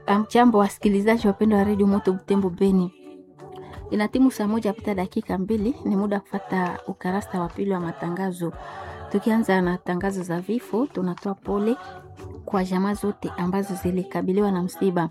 Amchambo wasikilizaji wapendwa wa redio Moto Butembo Beni, ina timu saa moja pita dakika mbili, ni muda kufata ukarasa wa pili wa matangazo. Tukianza na tangazo za vifo, tunatoa pole kwa jamaa zote ambazo zilikabiliwa na msiba.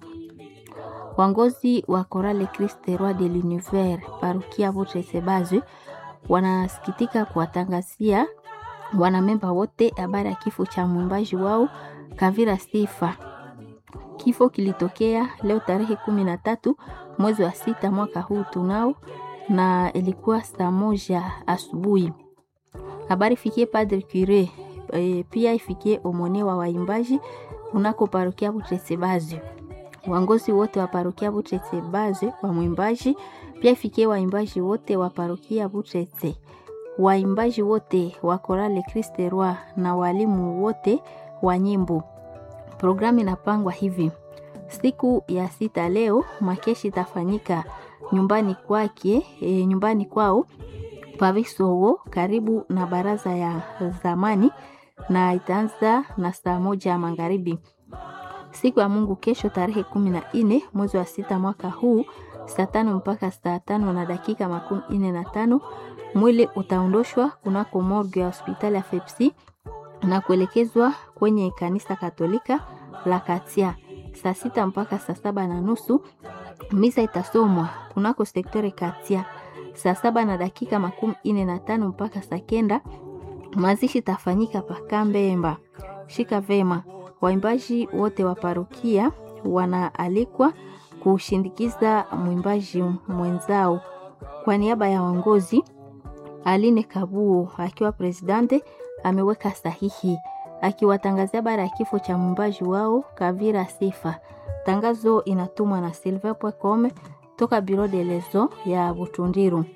Wangozi wa Korale Christ Roi de l'Univers parukia Votre Sebaze wanasikitika kuwatangazia wanamemba wote habari ya kifo cha mwimbaji wao Kavira Sifa. Kifo kilitokea leo tarehe kumi na tatu mwezi wa sita mwaka huu tunao, na ilikuwa saa moja asubuhi. Habari ifikie Padre Cure e, pia ifikie omone wa waimbaji unako parokia Butresebazi, wangozi wote wa parokia Butresebazi wa mwimbaji, pia ifikie waimbaji wote wa parokia Butrese, waimbaji wote wa Korale Christ Roi na walimu wote wa nyimbo. Programu inapangwa hivi: siku ya sita leo makeshi itafanyika nyumbani kwake, e, nyumbani kwao Pavisowo karibu na baraza ya zamani na itaanza na saa moja ya magharibi. Siku ya Mungu kesho tarehe kumi na nne mwezi wa sita mwaka huu saa tano mpaka saa tano na dakika makumi nne na tano mwili utaondoshwa kunako morgue ya hospitali ya Fepsi na kuelekezwa kwenye kanisa Katolika la Katia. Saa sita mpaka saa saba na nusu misa itasomwa kunako sektore Katia. Saa saba na dakika makumi ine na tano mpaka saa kenda mazishi tafanyika Pakambemba. Shika vema, waimbaji wote wa parokia wanaalikwa kushindikiza mwimbaji mwenzao. Kwa niaba ya waongozi, Aline Kabuo akiwa presidente ameweka sahihi akiwatangazia bara ya kifo cha mwimbaji wao Kavira Sifa. Tangazo inatumwa na silver.com toka Biro de Lezo ya Butundiru.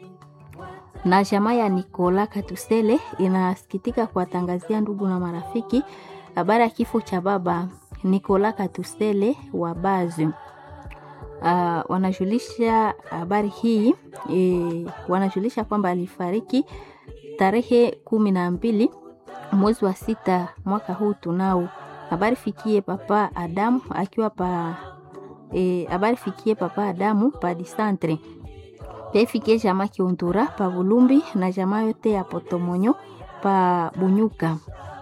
Na jamaa ya Nikola Katusele inasikitika kuwatangazia ndugu na marafiki habari ya kifo cha baba Nikola Katusele wa Bazi. Uh, wanajulisha habari hii e, wanajulisha kwamba alifariki tarehe kumi na mbili mwezi wa sita mwaka huu tunao. Habari fikie papa Adamu akiwa pa e, habari fikie papa Adamu pa disantre pia ifikie jamaa Kiundura pa Bulumbi na jamaa yote ya Potomonyo pa Bunyuka.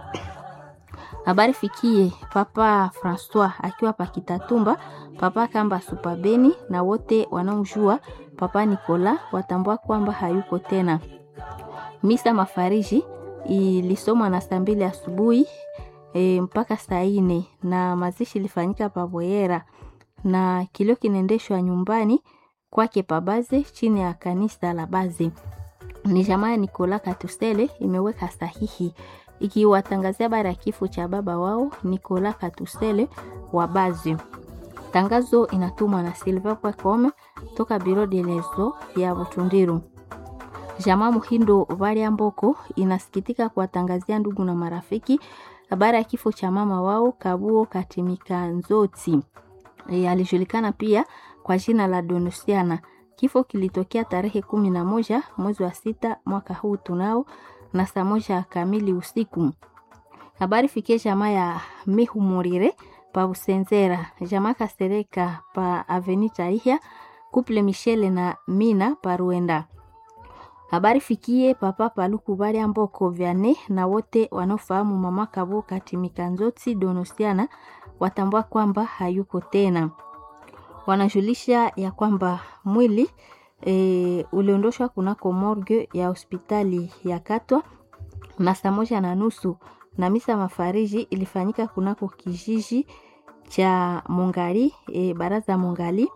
Habari fikie papa Francois akiwa pa Kitatumba, papa Kamba Supabeni na wote wanaomjua papa Nikola watambua kwamba hayuko tena. Misa mafariji ilisomwa na saa mbili asubuhi e, mpaka saa ine na mazishi ilifanyika Pavoyera na kilio kinaendeshwa nyumbani kwake Pabaze chini ya kanisa la Baze. Ni jamaa ya Nikola Katusele imeweka sahihi ikiwatangazia habari ya kifo cha baba wao Nikola Katusele wa Baze. Tangazo inatumwa na silver.com toka Biro de Lezo ya Butundiru. Jamaa Muhindo Valia Mboko inasikitika kuwatangazia ndugu na marafiki habari ya kifo cha mama wao Kabuo Katimika Nzoti. E, alijulikana pia kwa jina la Donusiana. Kifo kilitokea tarehe kumi na moja mwezi wa sita mwaka huu tunao na saa moja kamili usiku. Habari fikie jamaa ya Mihumurire pa Usenzera, jamaa Kasereka pa Aveni Taihia, Couple Michele na Mina pa Ruenda. Habari fikie papa Paluku Balia Mboko Vyane na wote wanaofahamu mama Kabo Katimika Nzoti Donusiana watambua kwamba hayuko tena. Wanajulisha ya kwamba mwili e, uliondoshwa kunako morgue ya hospitali ya Katwa na saa moja na nusu na misa mafariji ilifanyika kunako kijiji cha Mungali e, baraza Mungali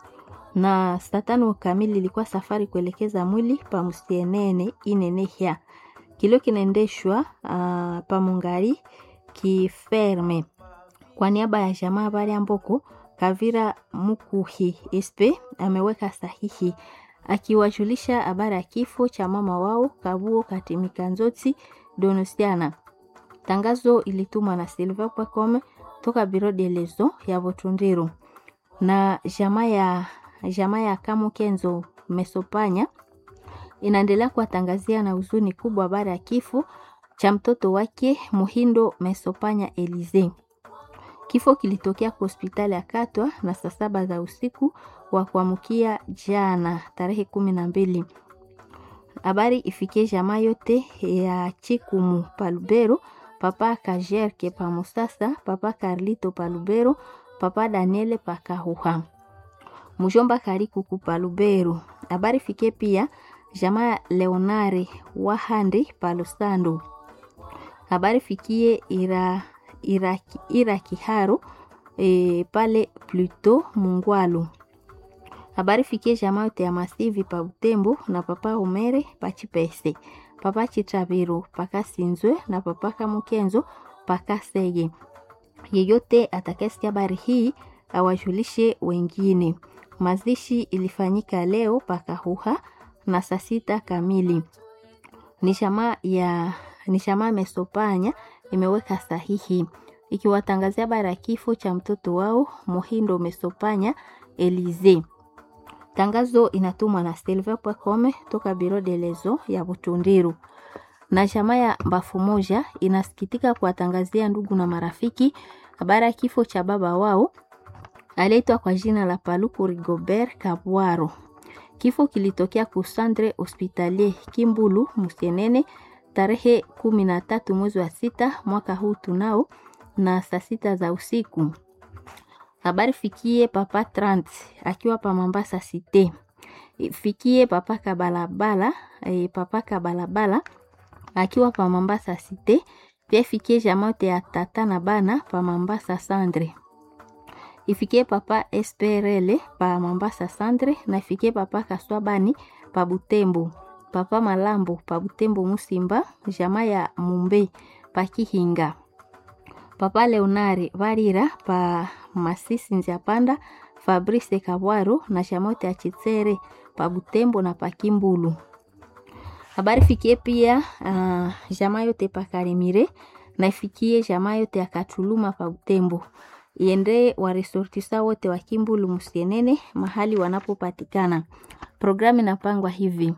na saa tano kamili ilikuwa safari kuelekeza mwili pa Musienene inenehya kilio kinaendeshwa uh, pa Mungali kiferme kwa niaba ya jamaa habari amboko Kavira Mukuhi Espe ameweka sahihi akiwajulisha habari ya kifo cha mama wao Kabuo Katimika Nzoti Donusiana. Tangazo ilitumwa na silver.com toka Biro de Lezo ya Botundiru na jamaa ya jamaa ya Kamu Kenzo Mesopanya inaendelea kuwatangazia na huzuni kubwa habari ya kifo cha mtoto wake Muhindo Mesopanya Elize. Kifo kilitokea kwa hospitali ya Katwa na saa saba za usiku wa kuamkia jana tarehe kumi na mbili. Habari ifikie jamaa yote ya Chikumu Palubero, papa Kajerke pa Musasa, papa Carlito Palubero, papa Daniele Pakahuha, mjomba Karikuku Palubero. Habari fikie pia jamaa Leonare Wahandi Palusando. Habari fikie ira, ira, ira Kiharo e, pale Pluto Mungwalu. Habari fikie jamaa yote ya Masivi pa Butembo na papa Omere pa Chipese, papa Chitabiro paka Sinzwe na papa Kamukenzo paka Sege. Yeyote atakayesikia habari hii awajulishe wengine. Mazishi ilifanyika leo paka Huha na saa sita kamili. Ni jamaa ya ni jamaa Mesopanya imeweka sahihi ikiwatangazia habari ya kifo cha mtoto wao Mohindo Mesopanya Elize. Tangazo inatumwa na Silver Pwakome toka Biro de Lezo ya Butundiru. Na jamaa ya Mbafu Moja inasikitika kuwatangazia ndugu na marafiki habari ya kifo cha baba wao aliyeitwa kwa jina la Paluku Rigobert Kabwaro. Kifo kilitokea kusandre hospitalier Kimbulu Musienene tarehe kumi na tatu mwezi wa sita mwaka huu tunao na saa sita za usiku. Habari fikie papa Trant akiwa pa Mambasa Cité. Fikie papa Kabalabala, e, papa Kabalabala akiwa pa Mambasa Cité. Pia fikie jamote ya tata na bana pa Mambasa Sandre. Ifikie papa SPRL pa Mambasa Sandre na ifikie papa Kaswabani pa Butembo. Papa Malambo pa Butembo Musimba, jamaa ya Mumbe pa Kihinga. Papa Leonare Varira pa Masisi Nziapanda, Fabrice Kabwaro na Shamote ya Chitsere pa Butembo na pa Kimbulu. Habari fikie pia uh, jamaa yote pa Karimire na ifikie jamaa yote ya Katuluma pa Butembo. Iende wa resortisa wote wa Kimbulu Musienene mahali wanapopatikana. Programu inapangwa hivi.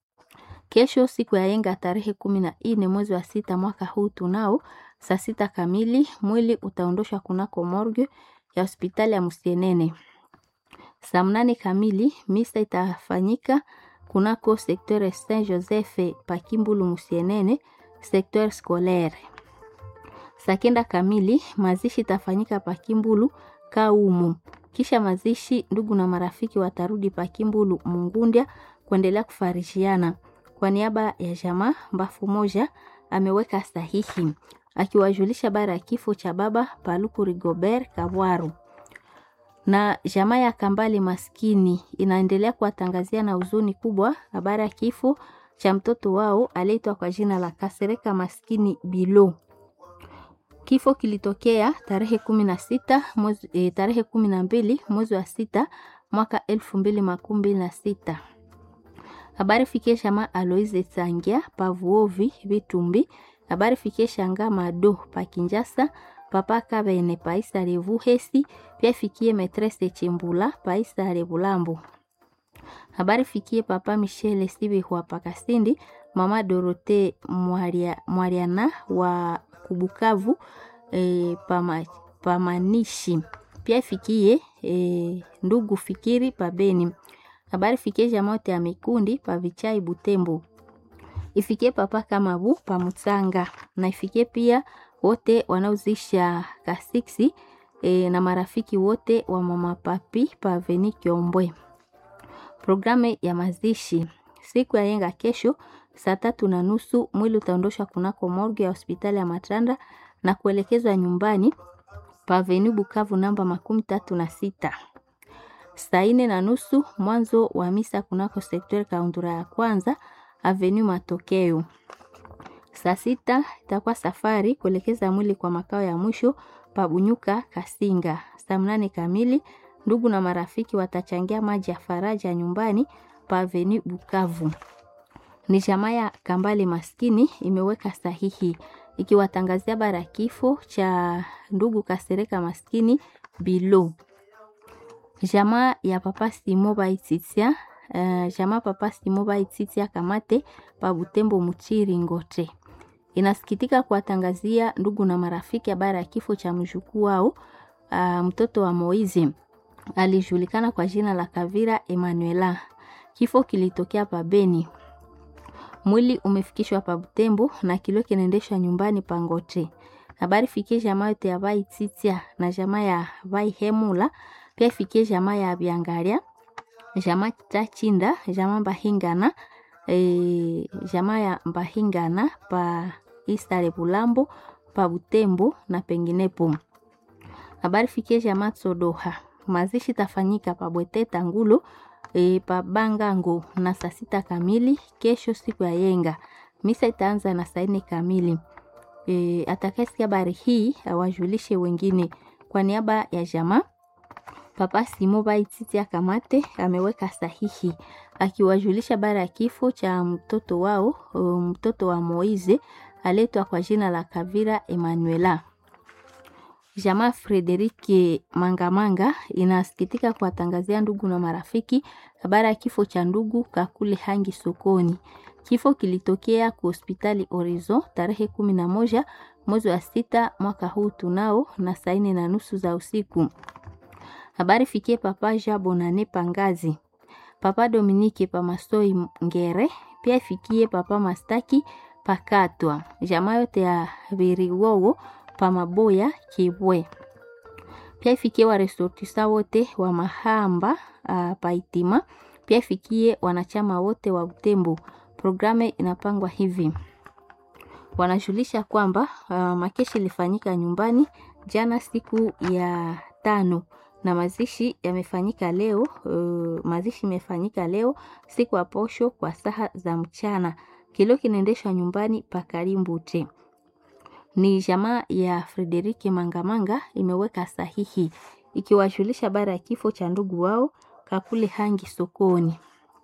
Kesho siku ya yenga tarehe kumi na nne mwezi wa sita mwaka huu tunao saa sita kamili mwili utaondoshwa kunako morgue ya hospitali ya Musienene. Saa mnane kamili misa itafanyika kunako sekteur Saint Joseph Pakimbulu Musienene, sekteur scolaire. Saa kenda kamili mazishi itafanyika Pakimbulu Kaumu. Kisha mazishi, ndugu na marafiki watarudi Pakimbulu Mungundya kuendelea kufarishiana. Kwa niaba ya jamaa Mbafu Moja ameweka sahihi akiwajulisha bara ya kifo cha baba Paluku Rigobert Kabwaru. Na jamaa ya Kambale maskini inaendelea kuwatangazia na huzuni kubwa habari ya kifo cha mtoto wao aliyeitwa kwa jina la Kasereka maskini Bilo. Kifo kilitokea tarehe kumi na sita mwezi, e, tarehe kumi na mbili mwezi wa sita mwaka elfu mbili makumi mbili na sita. Habari fikie shama Aloise Sangia Pavuovi Vitumbi. Habari fikie shanga Mado Pakinjasa Papa Kabene Paisa Revuhesi. Pia fikie Metrese Chimbula Paisa Revulambo. Habari fikie Papa Michele Sibihwa Pakasindi Mama Dorote Mwaria, Mwariana wa Kubukavu e, pama, Pamanishi. Pia fikie e, ndugu Fikiri Pabeni habari fikie jamote ya mikundi pa vichai Butembo, ifikie papa Kamabu pa Mutsanga na ifikie pia wote wanaozisha kasiksi e, na marafiki wote wa mama papi pa Veni Kiombwe. Programu ya mazishi siku ya yenga kesho saa tatu na nusu mwili utaondoshwa kunako morgue ya hospitali ya Matanda na kuelekezwa nyumbani pa Veni Bukavu namba makumi tatu na sita saa ine na nusu mwanzo wa misa kunako sekter kaundura ya kwanza avenue Matokeo. Saa sita itakuwa safari kuelekeza mwili kwa makao ya mwisho pabunyuka Kasinga. Saa mnane kamili ndugu na marafiki watachangia maji ya faraja nyumbani pa avenue Bukavu. Ni jamaa ya Kambale maskini imeweka sahihi ikiwatangazia bara ya kifo cha ndugu Kasereka maskini Bilo jamaa ya papa Simo Baititia uh, jamaa papa Simo Baititia Kamate pa Butembo Muchiri Ngote inasikitika kuwatangazia ndugu na marafiki habari ya kifo cha mjukuu wao uh, mtoto wa Moizi alijulikana kwa jina la Kavira Emanuela. Kifo kilitokea pa Beni. Mwili umefikishwa pa Butembo na kilio kinaendeshwa nyumbani pa Ngote. Habari fikie jamaa yote ya Vai Titia na jamaa ya Vai Hemula, pia fikie jamaa ya Biangaria, jamaa Tachinda, jamaa Mbahingana, e, jamaa ya Mbahingana pa Istare Bulambo, pa Butembo na penginepo. Habari fikie jamaa Tsodoha. Mazishi tafanyika pa Bweteta Ngulo e, pa Bangango na saa sita kamili kesho siku ya yenga. Misa itaanza na saa nne kamili. E, atakayesikia habari hii awajulishe wengine. Kwa niaba ya jamaa Papa Simo Baititi Akamate ameweka sahihi akiwajulisha habari ya kifo cha mtoto wao, mtoto wa Moize aletwa kwa jina la Kavira Emanuela. Jamaa Frederike Mangamanga inasikitika kuwatangazia ndugu na marafiki habari ya kifo cha ndugu Kakule Hangi sokoni. Kifo kilitokea kwa hospitali Orizo tarehe kumi na moja mwezi wa sita mwaka huu tunao na saa nne na nusu za usiku. Habari fikie papa Ja Bonane Pangazi, papa Dominike Pamasoi Ngere, pia ifikie papa Mastaki Pakatwa, jamaa yote ya Viriwowo Pamaboya Kibwe, pia ifikie waresortisa wote wa Mahamba uh, Paitima, pia ifikie wanachama wote wa Butembo. Programu inapangwa hivi, wanajulisha kwamba uh, makeshi ilifanyika nyumbani jana siku ya tano na mazishi yamefanyika leo. Uh, mazishi imefanyika leo siku ya posho kwa saha za mchana. Kilio kinaendeshwa nyumbani pa Karimbute. Ni jamaa ya Frederike Mangamanga imeweka sahihi ikiwajulisha habari ya kifo cha ndugu wao Kakule Hangi sokoni.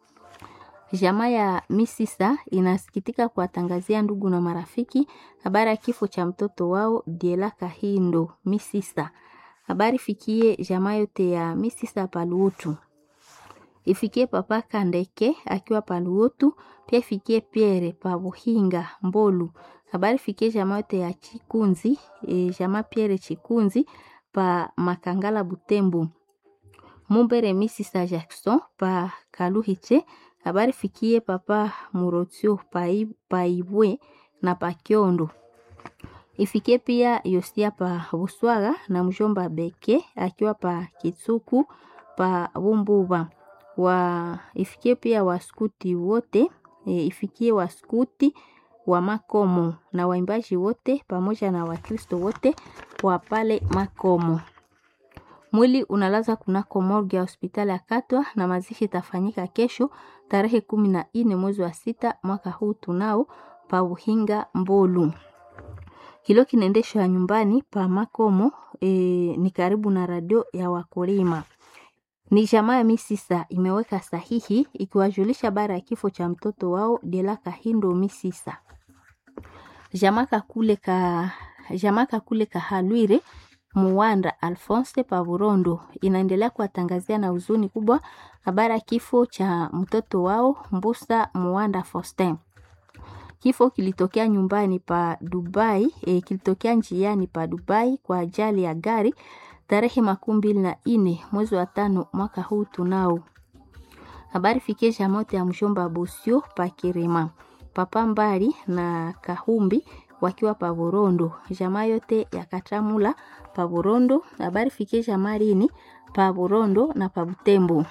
Jamaa ya Misisa inasikitika kuwatangazia ndugu na marafiki habari ya kifo cha mtoto wao Diela Kahindo Misisa. Habari fikie jamaa yote ya Misisa Paluotu, ifikie papa Kandeke akiwa Paluotu, pia ifikie Pierre Pabuhinga Mbolu. Habari fikie jamaa yote ya Chikunzi e, jamaa Pierre Chikunzi pa Makangala Butembo. Mumbere Misisa Jackson pa Kaluhiche. Habari fikie papa Murotio Paibwe na pa Kiondo ifikie pia Yosia pa Buswaga na mjomba Beke akiwa pa Kitsuku pa Bumbuba wa ifikie pia waskuti wote e, ifikie waskuti wa Makomo na waimbaji wote pamoja na Wakristo wote wa pale Makomo. Mwili unalaza kunako morgue ya hospitali ya Katwa na mazishi itafanyika kesho tarehe kumi na nne mwezi wa sita mwaka huu tunao pa Uhinga Mbolu. Kilio kinaendeshwa nyumbani pa Makomo e, ni karibu na radio ya wakulima. Ni jamaa ya Misisa imeweka sahihi ikiwajulisha habari ya kifo cha mtoto wao Dela Kahindo Misisa. Jamaa kakule ka jamaa kakule kahalwire Muwanda Alphonse Pavurondo inaendelea kuwatangazia na huzuni kubwa habari ya kifo cha mtoto wao Mbusa Muwanda Faustin. Kifo kilitokea nyumbani pa Dubai, e, kilitokea njiani pa Dubai kwa ajali ya gari tarehe makumi mbili na nne mwezi wa tano mwaka huu tunao. Habari fikie jamote ya mshomba Bosio pa Kirima, papa Mbali na Kahumbi wakiwa pa Burondo, jamaa yote ya Katamula pa Burondo. Habari fikie jamalini pa Burondo na pa Butembo.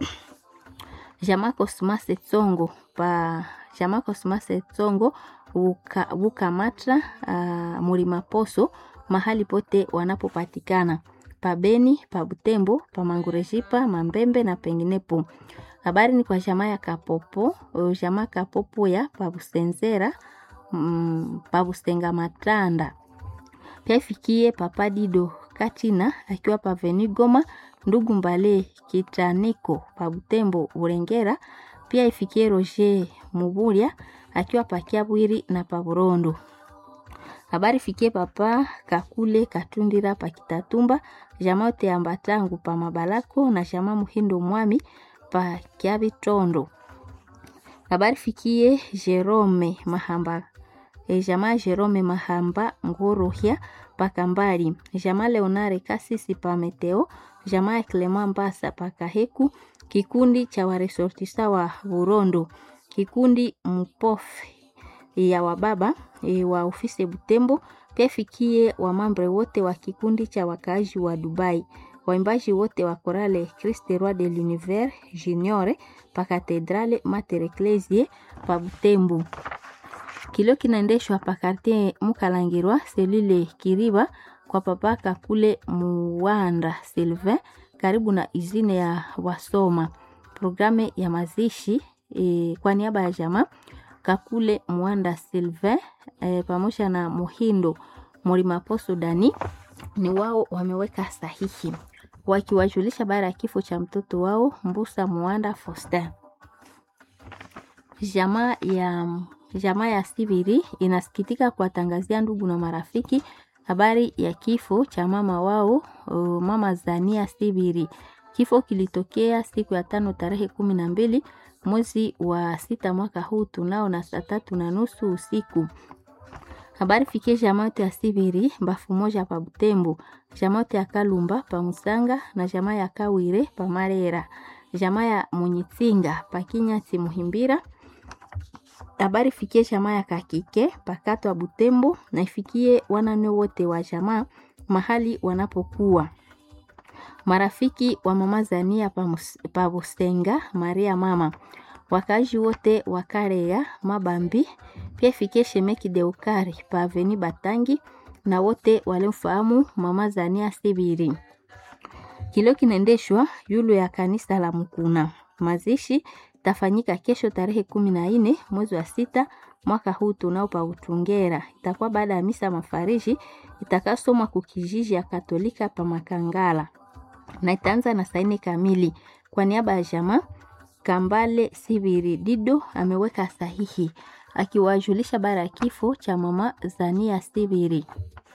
Jamaa Kosmase Tsongo pa jamaa Kosmase Tsongo buka, buka matra uh, mulima poso mahali pote wanapopatikana pa Beni, pa Butembo, pa Mangurejipa, Mambembe na penginepo. Habari ni kwa jamaa ya Kapopo, jamaa Kapopo ya pa Busenzera, mm, pa Busenga Matanda. Pia ifikie papa Dido Katina akiwa pa Veni Goma, ndugu Mbale Kitaniko pa Butembo Urengera. Pia ifikie Roger Muburia akiwa pa Kiabwiri na pa Burondo. Habari fikie papa Kakule Katundira pa Kitatumba, jamaa yote ya Mbatangu pa Mabalako na jamaa Muhindo Mwami pa Kiabitondo. Habari fikie Jerome Mahamba e, jamaa Jerome Mahamba Ngorohya pakambali jamaa leonare kasisi pa meteo jamaa ya clema mbasa pakaheku kikundi cha waresortisa wa burondo kikundi mpof ya wababa e, wa ofisi butembo pia fikie wamambre wote wa kikundi cha wakaaji wa dubai waimbaji wote wa korale Christ Roi de l'Univers Junior pa Katedrale Mater Ecclesiae pa Butembo. Kilio kinaendeshwa pa quartier Mukalangirwa selule Kiriba kwa papaka kule Muwanda Sylvain karibu na izine ya wasoma. Programe ya mazishi e, kwa niaba ya jamaa Kakule Muwanda Sylvain e, pamoja na Muhindo Morimaposo Dani ni wao wameweka sahihi wakiwajulisha baada ya kifo cha mtoto wao Mbusa Muanda Faustin. Jamaa ya jamaa ya Sibiri inasikitika kuwatangazia ndugu na marafiki habari ya kifo cha mama wao uh, mama Zania Sibiri. Kifo kilitokea siku ya tano tarehe kumi na mbili mwezi wa sita mwaka huu tunao na saa tatu na nusu usiku habari fikie jamaa yote ya Sibiri mbafu moja pa Butembo, jamaa yote ya Kalumba pa Musanga na jamaa ya Kawire pa Marera, jamaa ya Munyitsinga pa Kinyati Muhimbira. Habari fikie jamaa ya Kakike pakato wa Butembo na ifikie wanane wote wa jamaa mahali wanapokuwa marafiki wa mama Zania pa, pa Bustenga Maria mama wakazi wote wa Karea Mabambi pia fikie shemeki Deukari pa Aveni Batangi na wote walimfahamu mama Zania Sibiri. Kilio kinaendeshwa yulu ya kanisa la Mkuna. Mazishi tafanyika kesho tarehe kumi na nne mwezi wa sita mwaka huu tunao pa Utungera. Itakuwa baada ya misa mafariji itakasomwa kukijiji ya Katolika pa Makangala na itaanza na saini kamili kwa niaba ya jamaa Kambale Sibiri Dido ameweka sahihi akiwajulisha bara ya kifo cha mama Zania Sibiri.